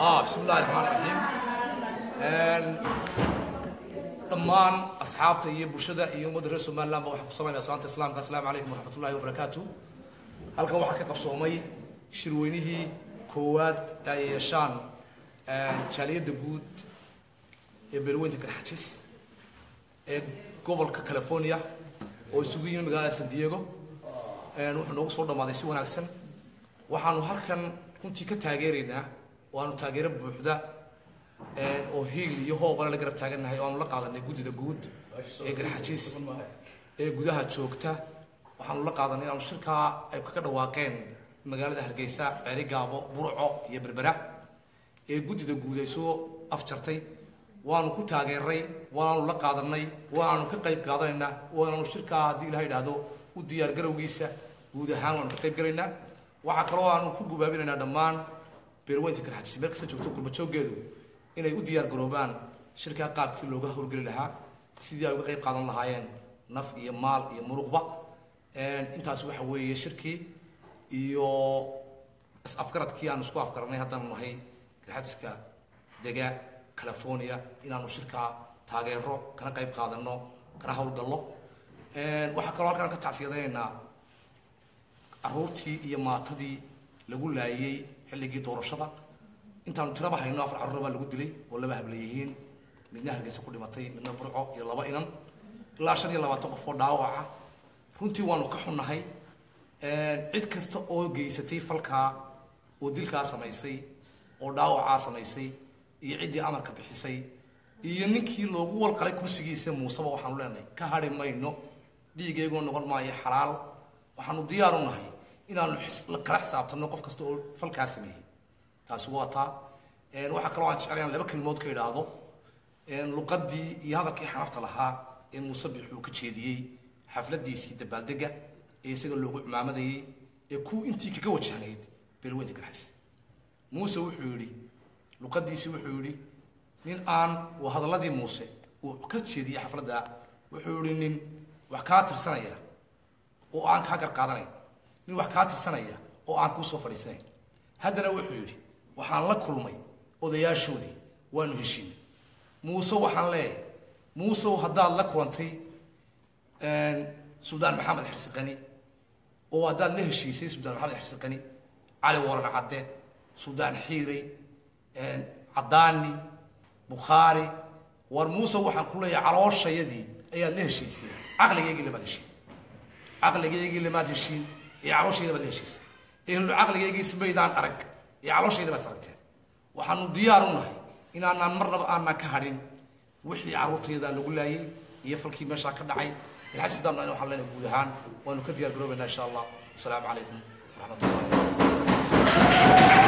ah bismi illahi raxmaan raxiim dhammaan asxaabta iyo bulshada iyo ummadda reer somaliland ba waxaan ku samaynaya salaanta islaamka asalaamu calaykum waraxmat ullahi wabarakaatu halkan waxaa ka qabsoomay shirweynihii koowaad ee ay yeeshaan jaaliyadda guud ee beelweynta garxajis ee gobolka california oo isugu yimi magaalada san diego wuxuu noogu soo dhammaaday si wanaagsan waxaanu halkan runtii ka taageeraynaa oo aanu taageero buuxda oo hiil iyo hoobale la garab taagannahay oo aanu la qaadanay guddida guud ee garxajiis ee gudaha joogta waxaanu la qaadanay inaanu shirkaa ay kaga dhawaaqeen magaalada hargeysa ceeri gaabo burco iyo berbera ee guddida guud ay soo afjartay waanu ku taageeray waanaanu la qaadanay waanaanu ka qayb qaadanaynaa waanaanu shirkaa haddii ilaha idhaahdo u diyaar garowgiisa guud ahaan waanu ka qayb galaynaa waxaa kaloo aanu ku gubaabinaynaa dhammaan beerweynta garxajis meel kasta joogto gurbajooggeedu inay u diyaar garoobaan shirkaa qaabkii looga howlgeli lahaa sidii ay uga qayb qaadan lahaayeen naf iyo maal iyo muruqba intaas waxa weeye shirkii iyo is-afgaradkii aanu isku afgaranay haddaanu nahay garxajiska dega california inaanu shirkaa taageero kana qayb qaadano kana howlgallo waxaa kaloo halkaan ka tacsiyadaynaynaa caruurtii iyo maatadii lagu laayey xilligii doorashada intaanu tiraba hayno afar carruur baa lagu dilay oo laba hableeyihiin midna hargeysa ku dhimatay midna burco iyo laba inan ilaa shan iyo labaatan qof oo dhaawaca runtii waanu ka xunnahay cid kasta oo geysatay falkaa oo dilkaa samaysay oo dhaawacaa samaysay iyo ciddii amarka bixisay iyo ninkii loogu walqalay kursigiisa muuseba waxaanu leenahay ka hadhi mayno dhiigeyguna noqon maayo xalaal waxaanu diyaar u nahay inaanu kala xisaabtanno qof kasta oo falkaa sameeyey taasi waa taa waxaa kaloo aan jeclay aan laba kelmood ka idhaahdo luqadii iyo hadalkii xanafta lahaa ee muuse bixuu ka jeediyey xafladiisii dabaaldega ee isaga loogu cumaamadayey ee ku intii kaga wajahnayd beelweynta garxas muuse wuxuu yidhi luqadiisii wuxuu yidhi nin aan waa hadaladii muuse uu ka jeediyey xafladda wuxuu yihi nin wax kaa tirsanaya oo aan kaa garqaadanayn nin wax kaa tirsanaya oo aan kuu soo fadhiisanayn haddana wuxuu yidhi waxaan la kulmay odayaashoodii waanu heshiinay muuse waxaan leeyahay muusew haddaad la kulantay suldaan maxamed xirsiqani oo haddaad la heshiisay suldaan maxamed xirsiqani cali waran cadde suldaan xiirey cadaani bukhaari war muuse waxaan ku leeyahay calooshayadii ayaad la heshiisay caqligaygii lamaad heshiin caqligaygii lamaad heshiin ee calooshayda baad la heshiisay ehlu caqligaygiisa maydaan arag ee calooshayda baad aragteen waxaanu diyaar u nahay inaanaan marnaba aanaan ka hadhin wixii carruurtayada lagu laayay iyo falkii meeshaa ka dhacay ilxasidaamna waxaan leenahay guud ahaan waanu ka diyaar garoobaynaa insha allah wasalaamu calaykum waraxmat ullahi